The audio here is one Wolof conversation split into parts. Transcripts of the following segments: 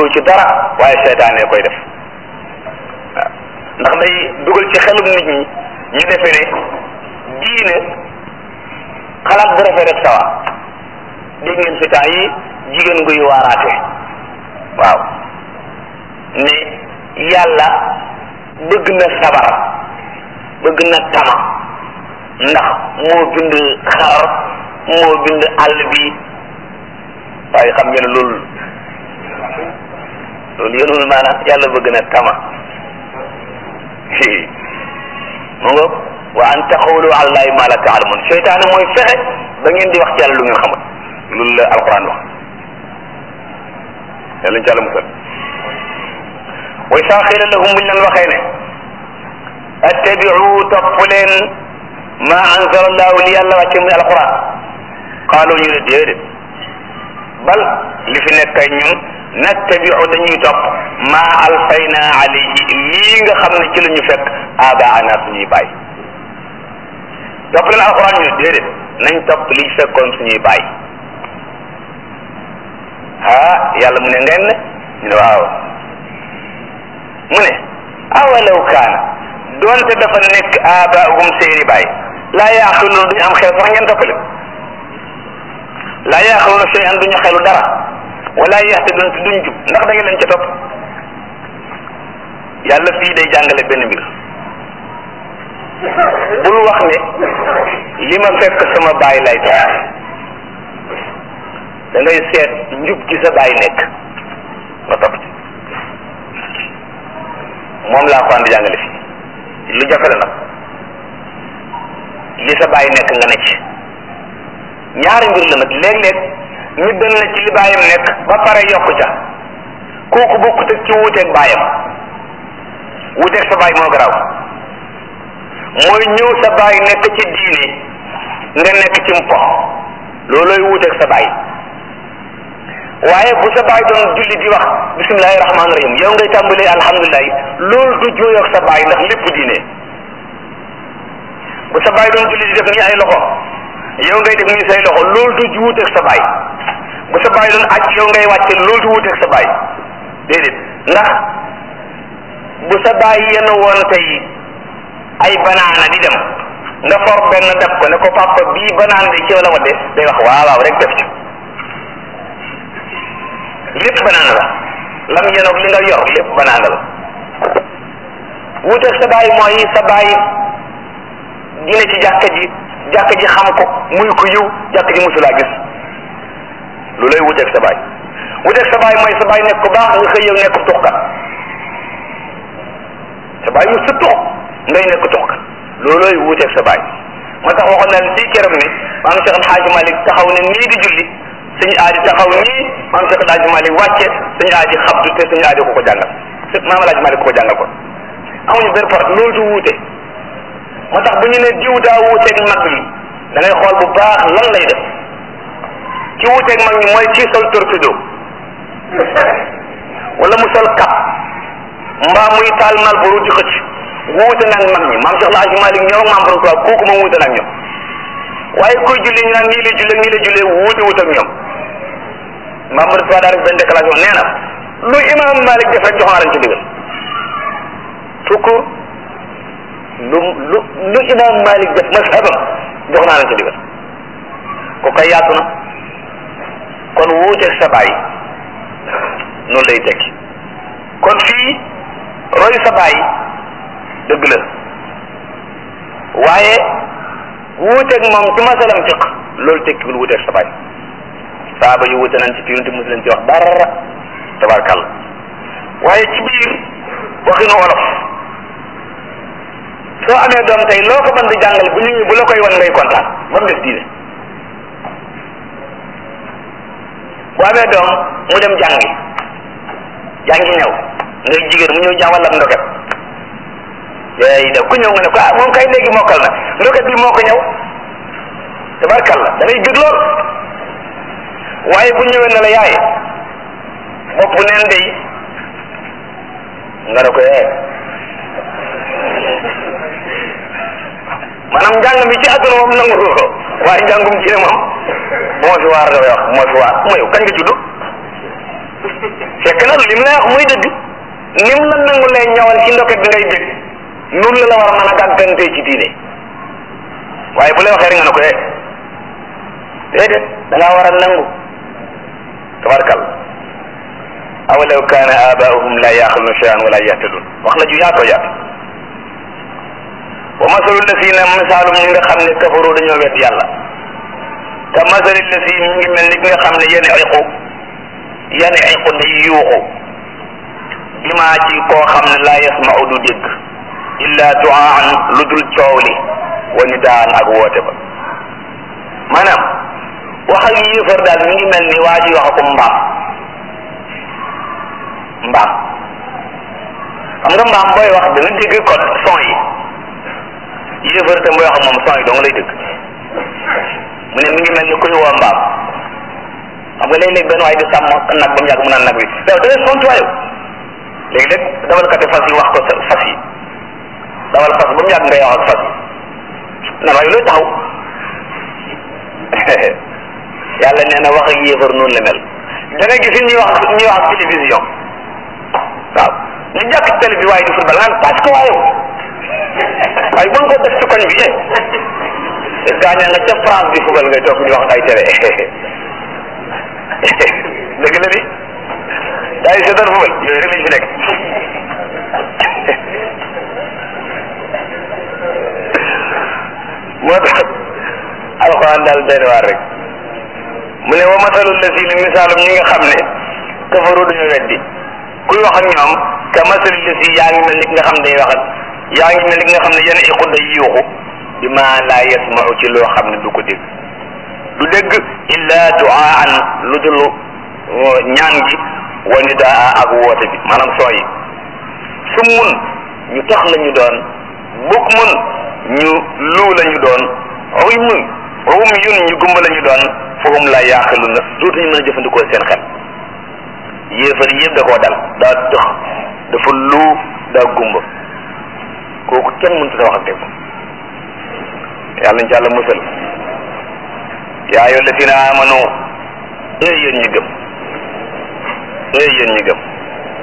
ci dara waaye seytaane koy def waaw ndax day dugal ci xelum nit ñi ñu defee ne diine xalaat bu rafet rek sawa dégg ngeen fi temps yi jigéen guy waaraate waaw ne yàlla bëgg na sabar bëgg na tama ndax moo bind xar moo bind àll bi waaye xam ngeen loolu loolu yënul maanaam yàlla bëgg na tama mu nga wa an taqulu ala llahi ma la taalamun seytaane mooy fexe ba ngeen di wax ci yàlla lu ngeen xamul loolu la alquran wax yàlla ñu ci àlla musal wa isaa xiila lahum buñ leen waxee ne attabiu topp leen ma anzala allahu li yàlla wàcce muy alquran qaalu ñu ne déedéet bal li fi nekk ñun nattabiu dañuy topp ma alfayna alayhi lii nga xam ne ci la ñu fekk abaana suñuy baay topp leen alquran ñu ne déedéet nañ topp li fekkoon suñuy baay ah yàlla mu ne ngeen ne ñu ne waaw mu ne awalaw kaana doonte dafa nekk abaahum seeni baay laa yaaqiluuna duñu am xel sax ngeen toppale laa yaaqiluuna shay'an duñu xelu dara wala yahtaduun te duñ jub ndax da ngeen leen ca topp yàlla fii day jàngale benn mbir bul wax ne li ma fekk sama baay lay topp da ngay seet njub gi sa baay nekk nga topp ci moom laa ko andi jàngale fii lu jafe la nag li sa baay nekk nga ne ci ñaari mbir la nag léeg-léeg nit dana ne ci li baayam nekk ba pare yokku ca kooku bokkut ak ci wuuteeg baayam wuuteeg sa baay moo garaaw mooy ñëw sa baay nekk ci diine nga nekk ci mpo loolooy wuuteeg sa baay waaye bu sa baay doon julli di wax bismillahi rahmaani rahim yow ngay tàmbalee alhamdulilah loolu du jooyoog sa baay ndax lépp diine bu sa baay doon julli di def nii ay loxo yow ngay def nii say loxo loolu du wuuteeg sa baay bu sa baay doon aj yow ngay wàcce loolu du wuuteeg sa baay déedéet ndax bu sa baay yenn woon tey ay banaana di dem nga for benn dab ko ne ko papa bii banaan de ci wala wadde day wax waaw waaw rek def ci lépp banaana la lam yenoog li nga yor lépp banaana la wuuteeg sa baay mooy sa baay dina ci jàkka ji jàkka ji xam ko muy ko yiw jàkka ji musulaa gis lu lay wuteeg sa baay wuteeg sa baay mooy sa baay nekk ko baax nga xëy yow nekk tuxkat sa baay yu sa tux ngay nekk tuxkat loolooy wuteeg sa baay moo tax waxoon naa fii keroog ne maam Cheikh El Hadj Malick taxaw ne nii di julli suñu aadi taxaw nii maam Cheikh El Hadj Malick wàcce suñu aadi xabdu te suñu aadi ko ko jàngal maam El Hadj Malick ko ko jàngal kon amuñu benn part loolu du wuute moo tax bu ñu ne diw daa wuuteeg mag ñi da ngay xool bu baax lan lay def ci wuuteeg mag ñi mooy kii sol torpedo wala mu sol kap mbaa muy taal mal bu di xëcc wuute nag mag ñi maam Cheikh El Hadj Malick ñoom ak maam borom Tuubaa kooku moom wuute nag ñoom waaye kuy julli ñu naan nii lay jullee nii lay jullee wuute wut ak ñoom maam borom Tuubaa daa def benn déclaration nee na lu imam Malick def rek jox naa leen ci ndigal tukku lu lu lu imam Malik def mashabam jox naa leen ci digal ko kay yaatu na kon wuuteeg sa baay noonu lay tekki kon fii roy sa baay dëgg la waaye wuuteeg moom ci masalam fiq loolu tekkiwul wuuteeg sa baay saaba yu wuute nañ ci fi yonent muslim ci wax dara tabarkàlla waaye ci biir waxinu wolof soo amee doom tey loo ko mën di jàngal bu ñu bu la koy wan ngay kontaan ba mu des diine bu amee doom mu dem jàngi jàngi ñëw ngay jigéen mu ñëw jàngal am ndoket yooyu def ku ñëw nga ne ko ah moom kay léegi mokkal na ndoket bi moo ko ñëw tabarkalla da ngay bëgg lool waaye bu ñëwee ne la yaay bopp neen day nga ne ko eh maanaam njàng mi ci àdduna moom nangu ko waaye njàngum ci ne moom moo fi waar dafay wax moo fi waar mooy kañ nga judd fekk na lim lay wax muy dëgg nim la nangu lay ñawal ci ndoket bi ngay bég nun la la war a mën a gàggantee ci diine waaye bu lay waxee rek nga ne ko eh déedéet da ngaa war a nangu tabarkal awalaw kaana abaahum la yaxiluna cheyan wala yahtadun wax la ju yaatoo yaatu wa masalu lasina misaalum ñi nga xam ne kafaru dañoo wedd yàlla ka masali lasi mi ngi mel ni ki nga xam ne yéen iqu yéen iqu day yuuxu bima ci koo xam ne laa yasmau du dégg illa duaan lu dul coow li wa nidaan ak woote ba maanaam wax ak yéefar daal mi ngi mel ni waa ji wax ko mbaam mbaam xam nga mbaam booy wax dana dégg kon son yi yéefar te booy wax moom son yi dong lay dégg mu ne mi ngi mel ni kuy woo mbaam xam nga léeg-léeg benn waay di sàmm nag ba mu yàgg mu naan nag bi yow da ngay sontu waayu léegi-léeg dawalkati fas yi wax ko sa fas yi dawal fas ba mu yàgg ngay wax ak fas yi nan waaye looy taxaw yàlla nee na wax ak yéefar noonu la mel da nga gis ñuy wax ñuy wax ak télévision waaw ñu jàkk ci télé bi waaye di football naan parce que waaye waaye bu ko def ci koñ bi eh gaaña nga ca France di football ngay toog di wax ay télé dëgg la ni daa yi seetaan football yooyu rek lañ fi nekk moo tax alxuraan daal doy na waar rek mu ne wa masalul lazina misaalum ñi nga xam ne kafaru dañu weddi kuy wax ak ñoom ka masalul lasi yaa ngi mel ni ki nga xam ne day wax ak yaa ngi mel ni ki nga xam ne yenn iqu day yuuxu bi ma laa yasmau ci loo xam ne du ko dégg du dégg illa duaan lu dul ñaan gi wa nidaa ak woote bi maanaam soo yi su mun ñu tax la ñu doon bukk mun ñu luu la ñu doon ruy mun ruum yun ñu gumba la ñu doon fahum la yaaqilu na dootuñu mën a jëfandikoo seen xel yéefar yëpp da koo dal daa dox dafa luu daa gumba kooku kenn mënut a wax ak dégg yàlla nañ ci yàlla musal yaa ayyuha llazina amanu ee yéen ñi gëm ee yéen ñi gëm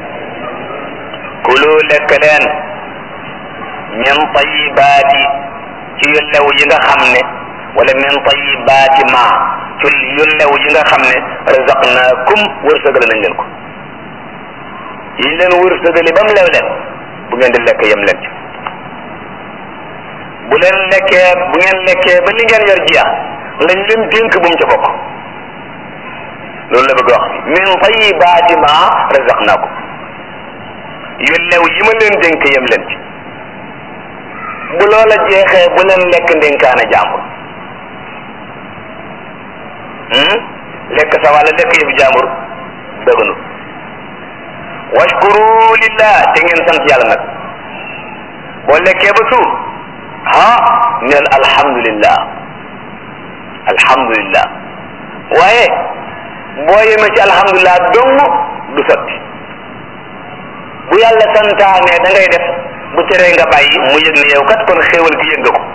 kulu lekk leen min tayibaati ci yu lew yi nga xam ne wala min tayibaati ma ci yu lew yi nga xam ne razaqnaakum wërsëgale nañ leen ko yi leen wërsëgale ba mu lew leen bu ngeen di lekk yem leen ci bu leen lekkee bu ngeen lekkee ba li ngeen yor jeex lañ leen dénk bu mu ca bokk loolu la bëgg wax min tayibaati ma razaqnaakum yu lew yi ma leen dénk yem leen ci bu loola jeexee bu leen lekk ndénkaane jàmbur lekk sa wàlla lekk yëfu jàmbur dëgënu washkuru lillah te ngeen sant yàlla nag boo lekkee ba suur ah neel alhamdulillah alhamdulillah waaye boo yemee ci alhamdulillah dong du sotti bu yàlla santaane da ngay def bu teree nga bàyyi mu yëg ne yow kat kon xéewal gi yëg nga ko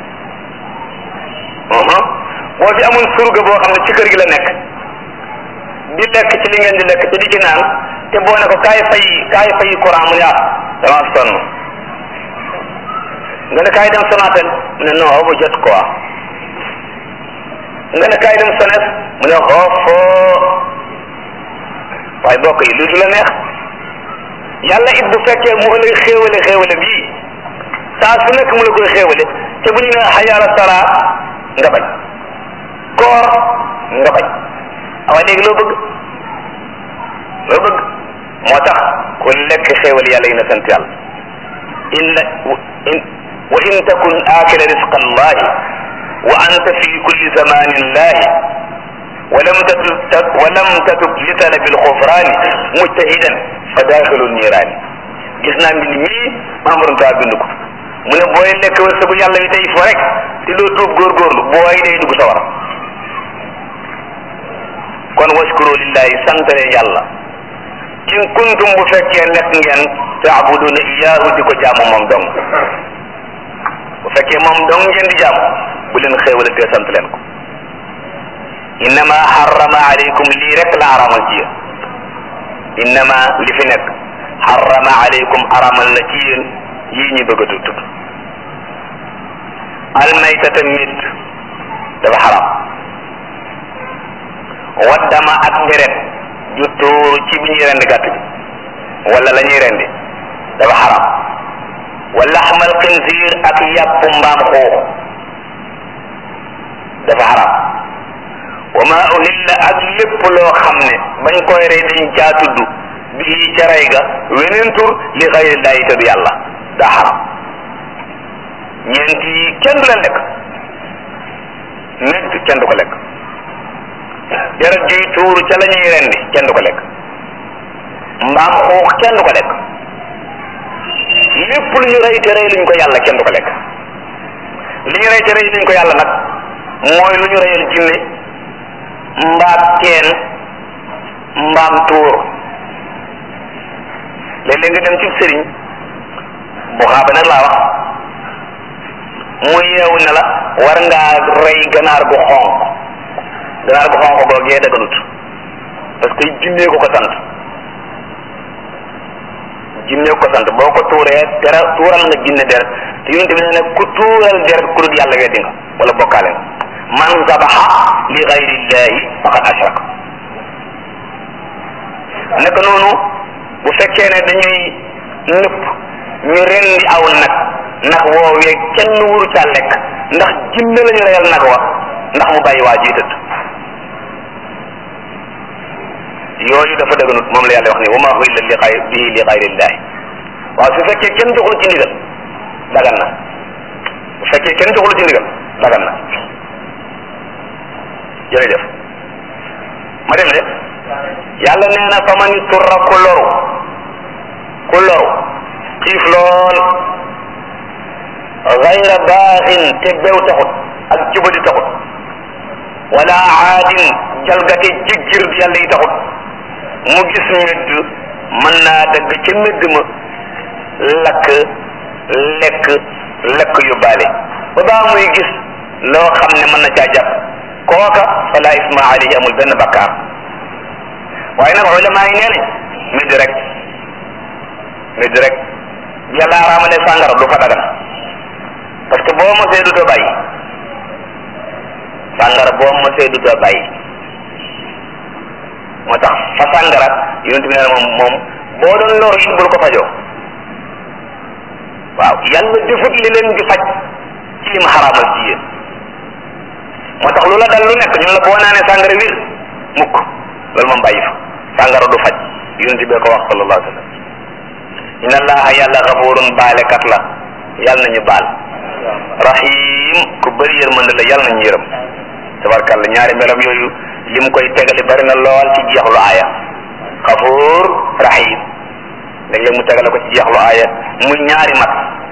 boo fi amul surga boo xam ne ci kër gi la nekk di lekk ci li ngeen di lekk te di ci naan te boo ne ko kaay fay kaay fay courant mu ne ah dama sonn nga ne kaay dem Sonatel mu ne non ba jot quoi nga ne kaay dem Sones mu ne xoofoo waaye bokk yi lu du la neex yàlla it bu fekkee mu lay xéewale xéewale bii saa su nekk mu la koy xéewale te bu ñu ne xayaala sala nga bañ koor nga bañ awa léegi loo bëgg loo bëgg moo tax ku lekk xéewal yàlla yi na sant yàlla inna in wa in takun aakila risqa allahi wa anta fi kulli zamanin lahi ولم تتب ولم تتب لطلب الغفران مجتهدا فداخل النيران gis naa mbind mii Mamadou Ntaa bind ko mu ne booy lekk wërsëgu yàlla yi tey fo rek te doo tuub góorgóorlu booy day dugg sawar kon waskuru lillahi santale yàlla in kuntum bu fekkee nekk ngeen taabuduna iyaahu di ko jaamu moom dong bu fekkee moom dong ngeen di jaamu bu leen xéewale te sant leen ko innama harrama alaykum lii rek la aramal ci yéen innama li fi nekk xarama aleykum aramal na ci yéen yii ñu bëgg a tudd almaytata mit dafa xaram waddama ak deret ju tuuru ci bi ñuy rendi gàtt bi wala la ñuy rendi dafa xaram wa laxmal xinziir ak yàpp mbaam xuux dafa xaram wa ma uhilla ak lépp loo xam ne bañ koy rey dañ caa tudd bii ca rey ga weneen tur li xayrillaahi te du yàlla daa xaram ñeent yi kenn du leen lekk nit kenn du ko lekk deret juy tuuru ca la ñuy rendi kenn du ko lekk mbaam xuux kenn du ko lekk lépp lu ñu rey te rey luñ ko yàlla kenn du ko lekk li ñu rey te rey luñ ko yàlla nag mooy lu ñu reyal jinne mbaam teen mbaam tuur léeg-léeg nga dem ci sëriñ bu xaaba nag laa wax mu yeewu ne la war ngaa rey ganaar gu xonq ganaar gu xonq googee daganut parce que jinnee ko ko sant jinnee ko ko sant boo ko tuuree dara tuural nga jinne der te yonent bi nee na ku tuural der ku dul yàlla weddi nga wala bokkaale nga man zabaxa li gayrillahi faqad ashraka naka noonu bu fekkee ne dañuy nëpp ñu rendi aw nag nag woowee kenn wuru caa lekk ndax jinne la ñu reyal nag wa ndax mu bàyyi waa ji tëdd yooyu dafa dëgganut moom la yàlla wax ni wa ma uhilla li xay bihi li xayrillahi waaw su fekkee kenn joxul ci ndigal dagan na bu fekkee kenn joxul ci ndigal dagan na jërëjëf ma dem de yàlla nee na fa man turra ku loru ku loru xiif lool gayra baaxin te bew taxut ak jubadi taxut wala aadin jalgati jiggir yàlla yi taxut mu gis medd mën naa dëgg ca medd ma lakk lekk lekk yu baale ba baa muy gis loo xam ne mën na caa jàpp kooka fala isma alayhi amul benn bakkaar waaye nag ulama yi nee nañ medd rek medd rek yàlla araamale sàngara du fa dagan parce que boo mosee du doo bàyyi sàngara boo mosee du doo bàyyi moo tax fa sàngara yonent bi nee na moom moom boo doon loru it bul ko fajoo waaw yàlla defut li leen di faj ci lim xaraamal ci yéen moo tax lu la dal lu nekk ñu la boo naanee sàngara wir mukk loolu moom bàyyi fa sàngara du faj yonent bee ko wax sallallahu alayhi wa sallam inna allaha yàlla xafurun baalekat la yàlla nañu baal rahim ku bëri yërmande la yàlla nañu yërëm tabarkàlla ñaari melam yooyu lim koy tegale bari na lool ci jeexlu aaya xafuur rahim léeg-léeg mu tegale ko ci jeexlu aaya muy ñaari mat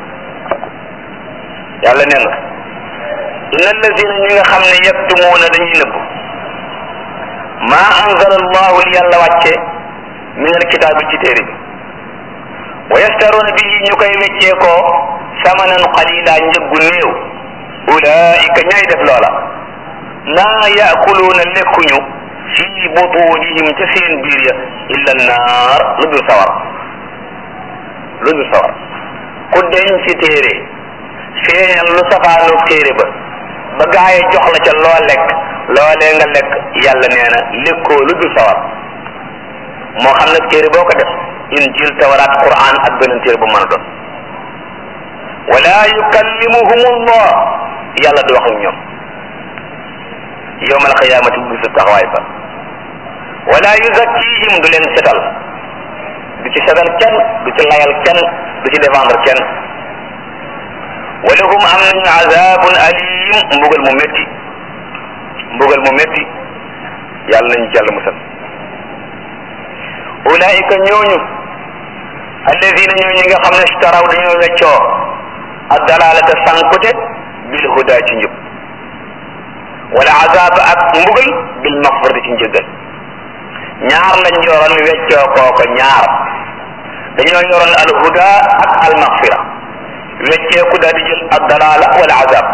yàlla nee na inna allazina ñi nga xam ne yaktumuuna dañuy nëbb ma anzala allahu li yàlla wàcce min alkitaabi ci téere bi wa yastaruuna bihi ñu koy weccee ko samanan qalila njëggu néew ulaika ñay def loola maa yaakuluuna lekkuñu fi butunihim ca seen biir ya illa naar lu dul sawar lu dul sawar ku deñ ci téere feeñal lu safaanoog téere ba ba gaaye jox la ca loo lekk loolee nga lekk yàlla nee na lekkoo lu dul sawar moo xam nag téere boo ko def injil tawraat quran ak beneen téere bu mën a doon wala yukallimuhum allah yàlla du wax ak ñoom yowmal xiyaamati bu bisu taxawaay ba wala yuzakkihim du leen setal du ci setal kenn du ci layal kenn du ci défendre kenn walahum am nañu azabun alim mbugal mu métti mbugal mu métti yàlla nañu ci yàlla musal ulaika ñooñu alladina ñooñu nga xam ne staraw dañoo weccoo ak dalalata sankute bil huda ci njub wala azab ak mbugal bil maxfirati ci njëggal ñaar lañ yoroon weccoo kooko ñaar dañoo yoroon al huda ak al maxfira wecceeku daal di jël ak dalala wala azab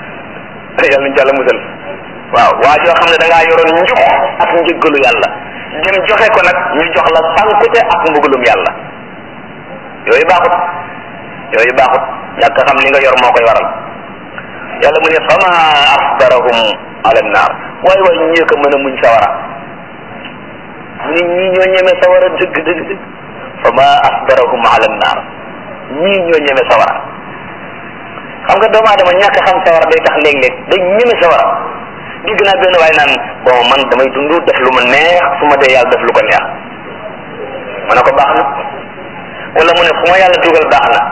yàlla nañ jàlla musal waaw waa joo xam ne da ngaa yoroon njub ak njëggalu yàlla dem joxe ko nag ñu jox la sankute ak mbugalum yàlla yooyu baaxut yooyu baaxut ñàkk xam li nga yor moo koy waral yàlla mu ne fama asbarahum ala naar waay waay ñii ko mën a muñ sawara mu ne ñii ñoo ñeme sawara dëgg dëgg dëgg fama asbarahum ala naar ñii ñoo ñeme sawara xam nga doomu aadama ñàkk xam sawara day tax léeg-léeg day ñeme sawara digg naa benn waaye naan bon man damay dund def lu ma neex su ma dee yàlla def lu ko neex ma ne ko baax na wala mu ne fu ma yàlla dugal baax na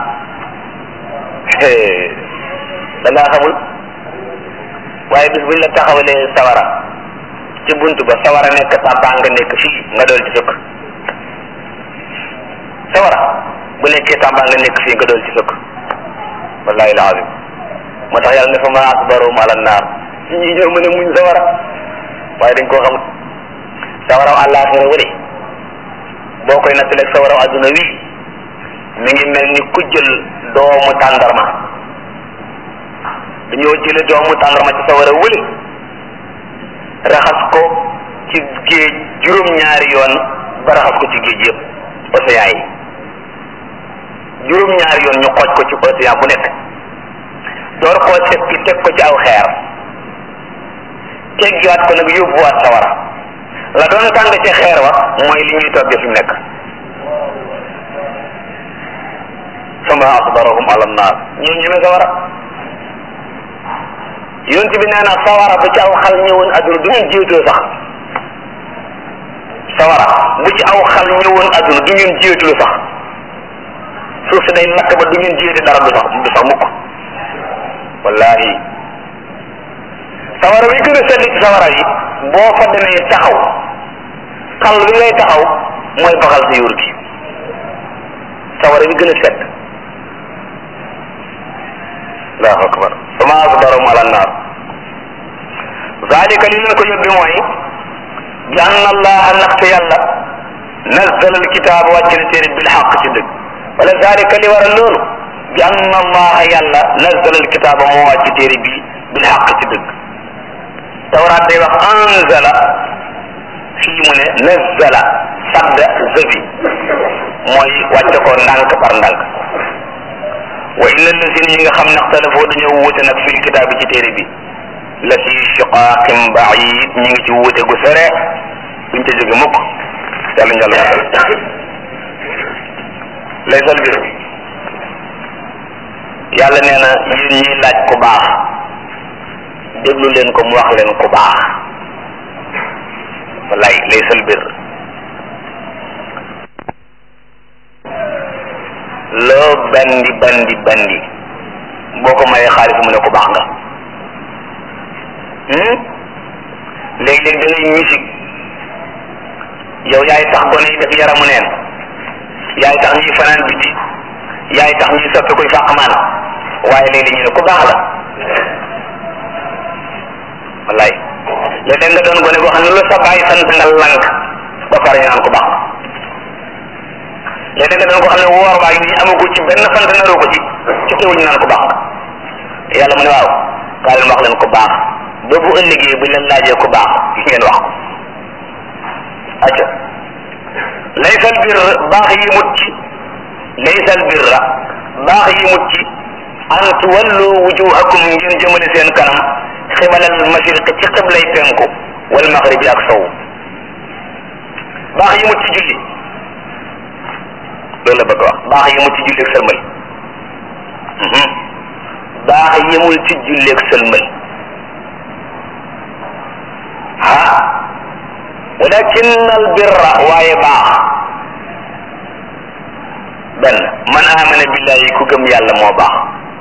da ngaa xamul waaye bis buñ la taxawalee sawara ci bunt ba sawara nekk tàbbaa nga nekk fii nga dool ci sëkk sawara bu nekkee tàbbaa nga nekk fii nga dool ci sëkk wallahi alazim moo tax yàlla ne fa ma asbarum ala naar ñi ñoo mën a muñ sawara waaye dañ koo xamul sawaraw àllaaxira wële boo koy nattaleeg sawaraw adduna wii mi ngi mel ni ku jël doomu tàndarma dañoo jële doomu tàndarma ci sawara wële raxas ko ci géej juróom-ñaari yoon ba raxas ko ci géej yëpp océan yi juróom-ñaari yoon ñu xooj ko ci océan bu nekk door koo seppi teg ko ci aw xeer teggiwaat ko nag yóbbuwaat sawara la doon tàng ci xeer wa mooy li ñuy togge fi mu nekk fama asbarahum ala naar ñoo ñeme sawara yonent bi nee na sawara bu ci aw xal ñëwoon adduna du ngeen jiwtoo sax sawara bu ci aw xal ñëwoon adduna du ngeen jiwtulu sax suuf si day lakk ba du ngeen jiwte dara du sax du sax mukk wallahi sawara wi gën a sedd ci sawara yi boo fa demee taxaw xal wi ngay taxaw mooy baxal sa yuur gi sawara wi gën a sedd allahu akbar fama asbarum ala naar zalika li leen ko yóbbi mooy bi anna allaha ndaxte yàlla nazzala alkitaab wàcc na téere bil xaq ci dëgg wala zalika li waral loolu bi anna allaha yàlla nazzala alkitaaba moo wàcc téere bi bil xaq ci dëgg tawraat day wax anzala fii mu ne nazzala sadda zabi mooy wàcce ko ndànk par ndànk wa inna allazina yi nga xam ne xtalafoo dañoo wuute nag fil kitaabi ci téere bi la fi shiqaaqin baid ñu ngi ci wuute gu sore duñ ca jóge mukk yàlla njàll laysal bir yàlla nee na yéen ñiy laaj ku baax déglu leen ko mu wax leen ku baax wallaay laysal bir loo bandi bandi bandi boo ko mayee xaalis mu ne ku baax nga léeg-léeg da ngay musique yow yaay tax gone yi def yaramu neen yaay tax ñuy fanaan biti yaay tax ñuy soppi kuy fàqmaan waaye léeg-léeg ñu ne ku baax la wallaay léeg-léeg nga doon gone boo xam ne lu sa bàyyi sant nga lank ba pare ñu naan ku baax léegi nga doon ko xam ne woor baa ngi nii amagu ci benn sant naroo ko ci ci teewul ñu naan ko baax yàlla mu ne waaw kaa leen wax leen ko baax ba bu ëllëgee bu leen laajee ko baax ngeen wax ko acca laysal bir baax yi mut ci laysal birra baax yi mut ci an tuwallu wujuhakum ngeen jëmale seen kanam xibalal mashriq ci xiblay penku wal maghribi ak sow baax yi mut ci julli loolu la bëgg wax baax yemul ci julleeg sëlmal baax yemul ci julleeg sëlmal ah walakin al birra waaye baax benn man amana billahi ku gëm yàlla moo baax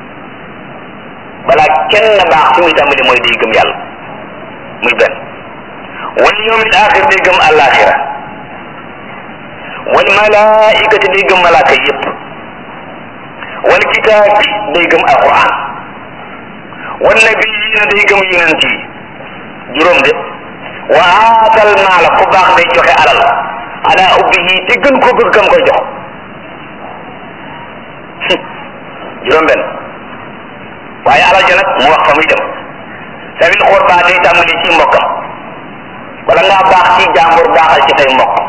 balaa kenn baax fi muy tàmbali mooy day gëm yàlla muy benn wal yawmil axir day gëm àllaaxira wal malaikati day gëm malaaka yépp wal kitaabi day gëm alquran wal nabiyina day gëm yonent yi juróom de wa aatal maala ku baax day joxe alal ala ubbihi te gën koo bëgg kam koy jox juróom benn waaye alal ja nag mu wax fa muy dem sabil xurba day tàmbali ci mbokkam wala ngaa baax ci jàmbur baaxal ci say mbokk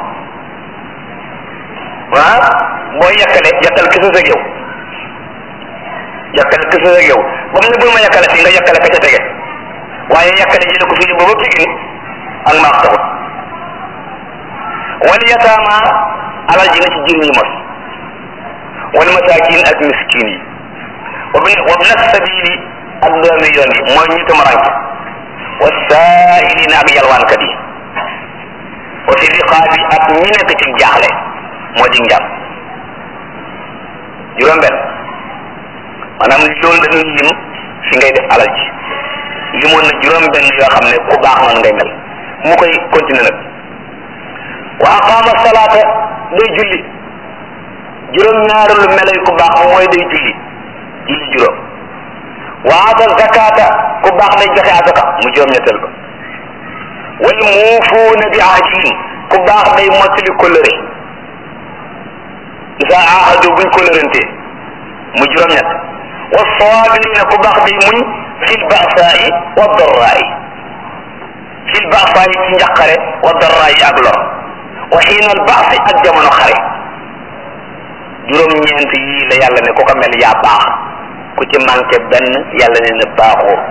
ah boo yekkale yekkal ki sa yow yekkal ki sa yow ba mu ne bul ma yekkale fii nga yekkale ka ca tege waaye yekkale jële ko fii ba ba Pikine ak maax taxut wal yataama alal ji nga ci jirim yi mos wal masaakin ak miskin yi wa bin wa bin sabili ak doomi yoon yi mooy ñu tamaranke wa saailina ak yalwaankat yi wa fi riqaabi ak ñi nekk ci jaaxle moo di njàm juróom benn maanaam loolu dañuy lim fi ngay def alal ji limoon na juróom benn yoo xam ne ku baax noonu ngay mel mu koy continuer nag wa aqaama salaata day julli juróom ñaareelu melo yi ku baax mooy day julli julli juróom wa ata zakata ku baax day joxe asaka mu juróom ñetteel ba wal muufuuna bi ahdihim ku baax day mottali kóllëre isa ahadu buñ kóllërante mu juróom ñett wa saabirina ku baax day muñ fil ba'saa'i wa darraa'i fil ba'saa'i ci njaqare wa darraa'i ak lor wa xiinal baasi ak jamono xare juróom-ñeent yii la yàlla ne ku ko mel yaa baax ku ci manqué benn yàlla ne na baaxoo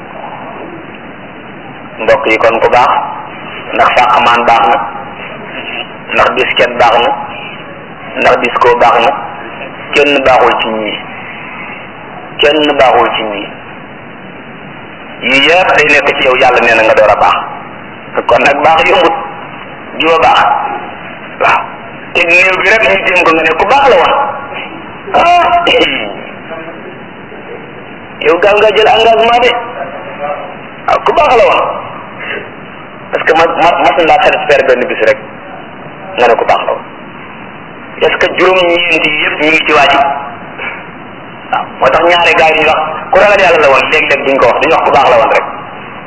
mbokk yi kon ku baax ndax sàqamaan baax na ndax bisket baax na ndax disco baax na kenn baaxul ci ñii kenn baaxul ci ñii yii yëpp day nekk ci yow yàlla nee na nga door a baax kon nag baax yombut jiwa baax waaw te néew bi rek ñu jéem ko nga ne ku baax la woon ah yow gaaw nga jël engagement de waaw ku baax la woon parce que ma ma mas laa satisfaire benn bis rek nga ne ku baax la woon est-ce que juróom-ñeenti yëpp ñu ngi ci waa ji waaw moo tax ñaari gars yi ñu wax ku ragal yàlla la woon léeg-léeg duñ ko wax duñ wax ku baax la woon rek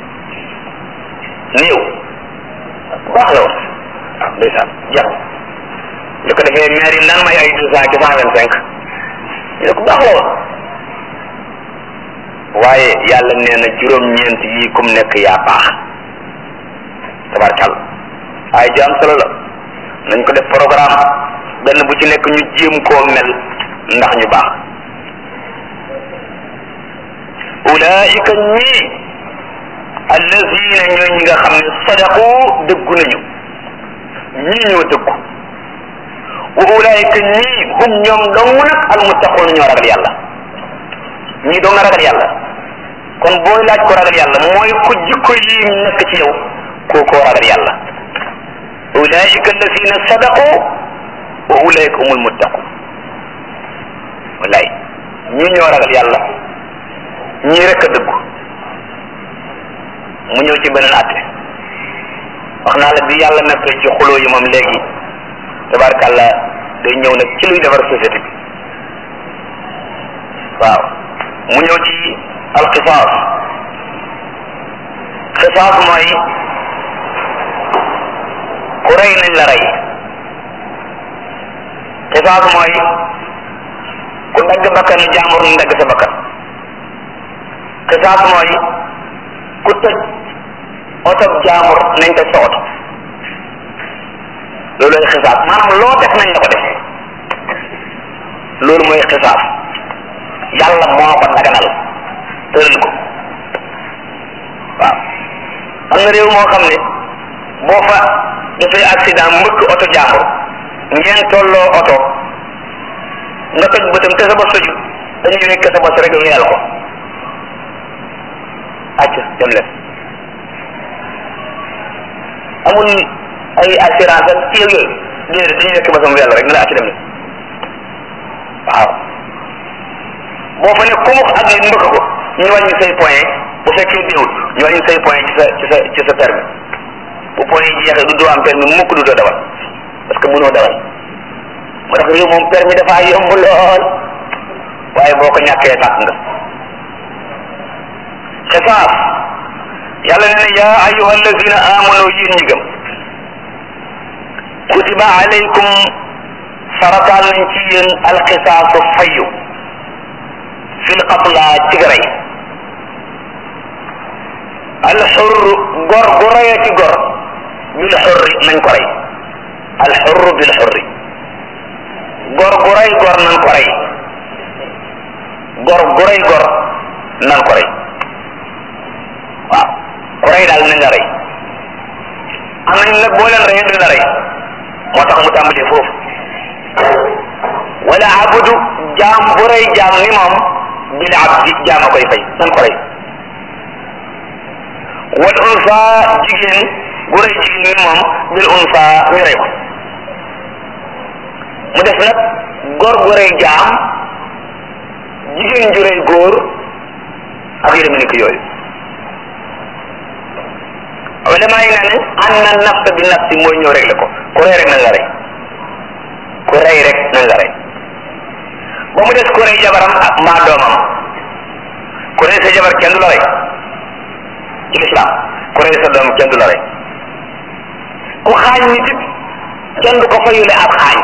néew ku baax la woon waaw ndeysaan jeex na lu ko defee maire yi nan may ay deux cent ci cent vingt cinq ñu ne ku baax la woon waaye yàlla nee na juróom-ñeent yii kum nekk yaa baax tabarkal ay ju am solo la nañ ko def programme benn bu ci nekk ñu jéem koo mel ndax ñu baax ulaika ñii allazina ñooy ñi nga xam ne sadaqu dëggu nañu ñii ñoo dëggu wa ulaika ñii hum ñoom dong nag almuttaqoon ñoo ragal yàlla ñii doo nga ragal yàlla kon booy laaj ko ragal yàlla mooy ku jikko yi nekk ci yow kookoo ragal yàlla ulaika allazina sadaqu wa ulaika humul muttaqun wallaay ñii ñoo ragal yàlla ñii rek a dëggu mu ñëw ci beneen atte wax naa la bi yàlla nekkee ci xuloo yi moom léegi tabarkàlla day ñëw nag ci luy defar société bi waaw mu ñëw ci alxisaas xisaas mooy ku rey nañ la rey xisaas mooy ku dagg bakkanu jàmbur ñu dagg sa bakkan xisaas mooy ku tëj oto jàmbur nañ tëj sa oto loolu mooy xisaas maanaam loo def nañ la ko def loolu mooy xisaas yàlla moo ko daganal tëral ko waaw am na réew moo xam ne boo fa dafay accident mbëkk oto jàmbur ngeen tolloo oto nga toj bëtam te sa bos soju dañuy wekk sa bos rek weyal ko acc dem leen amul ay assurance ak ci yooyu déedéet dañuy wekk bosam weyal rek ne la acc dem leen waaw boo fa ne kumux ak nit mbëkk ko ñu wàññi say point bu fekkee déewul ñu wàññi say point ci sa ci sa ci sa permis bu point yi jeexee du doo am permis mukk du doo dawal parce que mënoo dawal moo tax réew moom permis dafa yomb lool waaye boo ko ñàkkee tàkk nga xisaas yàlla nee na yaa ayuha allazina amanu yéen ñi gëm kutiba alaykum farataal nañ ci yéen alxisaasu fayu fil qatla ci rey alxur gor gu reyee ci gor bil xurri nañ ko rey al xurru bil xurri gor gu rey gor nañ ko rey gor gu rey gor nañ ko rey waaw ku rey daal nañ la rey am nañ nag boo leen reyee duñ la rey moo tax mu tàmbalee foofu wala abudu jaam bu rey jaam ni moom bil abdi jaam a koy fay nan ko rey wal unsa jigéen bu rey jigéen ni moom bil unsa ñu rey ko mu def nag góor gu rey jaam jigéen ju rey góor ak yu demee ni ko yooyu ulama yi nee ne an na nafs bi nafsi mooy ñëw rek la ko ku rey rek nañ la rey ku rey rek nañ la rey ba mu des ku rey jabaram ak mbaa doomam ku rey sa jabar kenn du la rey ci lislaam ku rey sa doom kenn du la rey ku xaañ nit it kenn du ko fayule ab xaañ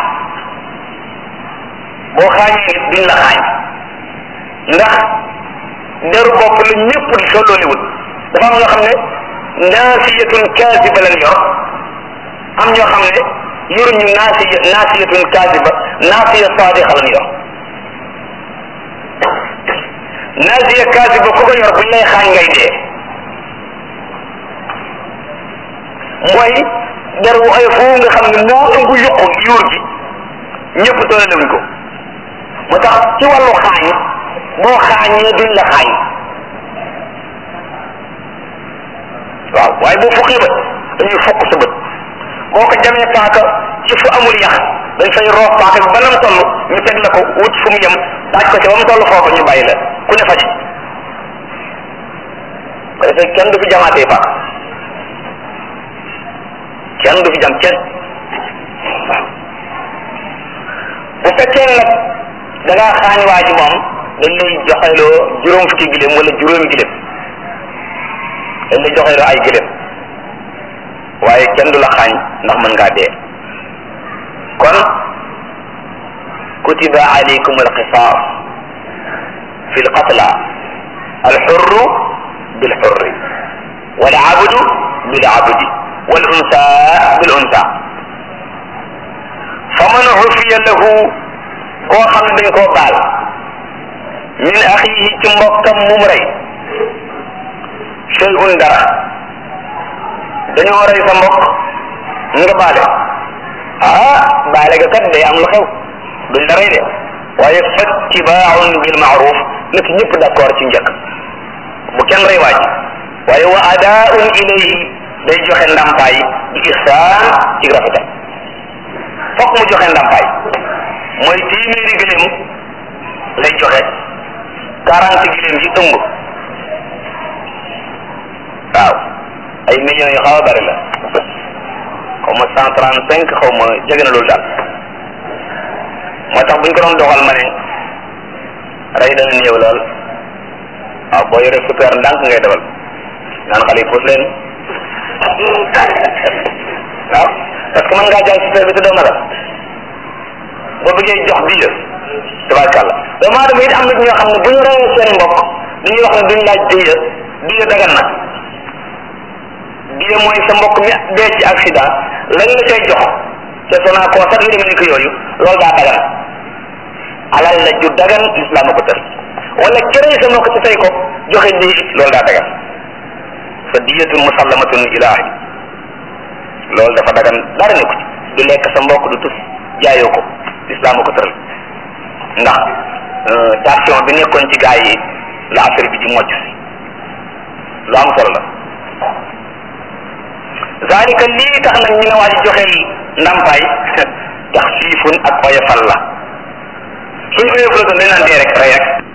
boo xaañee nit duñ la xaañ ndax deru bopp la ñëpp di sollooliwut dafa am ñoo xam ne naasiyatun kaasiba lañ yor am ñoo xam ne yoruñu naasiya naasiyatun kaasiba naasiya saadiqa lañ yor naasiya kaasiba ku ko yor buñ lay xaañ ngay dee mooy der wu ay foofu nga xam ne moo ëmb yokku yuur gi ñëpp tollewuñ ko moo tax ci wàllu xaañ boo xaañee duñ la xaañ waaw waaye boo fukkee bët dañuy fokk sa bët boo ko jamee paaka ci fu amul yax dañ fay roof paaka bi ba nam toll ñu teg la ko wut fu mu yem daaj ko ci ba mu toll foofu ñu bàyyi la ku ne faji ko defee kenn du fi jamaatee paaka kenn du fi jam kenn waaw bu fekkee nag da ngaa xaañ waa ji moom dañ lay joxeloo juróom fukki giléem wala juróomi giléem dañ lay joxeloo ay giléem waaye kenn du la xaañ ndax mën ngaa dee kon kutiba alaykum alqisaas fi lqatla alxurru bilxurri walabdu bilabdi walunsa bilunsa faman ufiya lahu koo xam ne dañ koo baal min axiihi ci mbokkam mum rey shay'un dara dañoo rey sa mbokk nga baale ah baale ga kat day am lu xew duñ la rey de waaye fattibaaun bil maaruf na ci ñëpp d'accord ci njëkk bu kenn rey waa ji waaye wa adaaun ilayhi day joxe ndàmpaay bi ihsaan ci rafetal fokk mu joxe ndàmpaay mooy téeméeri gëléem lay joxe quarante gëléem yi ëmb waaw ay millions yu xaw a bari la xaw ma cent trente cinq xaw ma jege na loolu daal moo tax buñ ko doon doxal ma ne rey dana néew lool waaw boo yore super ndànk ngay defal naan xale yi puus leen waaw parce que mën ngaa jàng super bi te doo matal boo bëggee jox diya tabarkàlla doomu aadama it am na ñoo xam ne bu ñu reyee seen mbokk dañuy wax ne duñ laaj diya diya dagan na diya mooy sa mbokk mi dee ci accident lañ la cay jox te sonaa koo sax yu demee ni ko yooyu loolu daa dagan alal la ju dagan lislaam ko tër wala kërëy sa mbokk ci tey ko joxe di loolu daa dagan fa diyatun musallamatun ilaahi loolu dafa dagan dara ne ko ci du lekk sa mbokk du tus jaayoo ko lislaam ko tëral ndax tension bi nekkoon ci gaa yi la affaire bi di mocc si lu am solo la zalika lii tax nag ñu ne waa ji joxeel ndàmpaay tax siifun ak oyofal la suñ oyofal doon dañ naan dee rek rey rek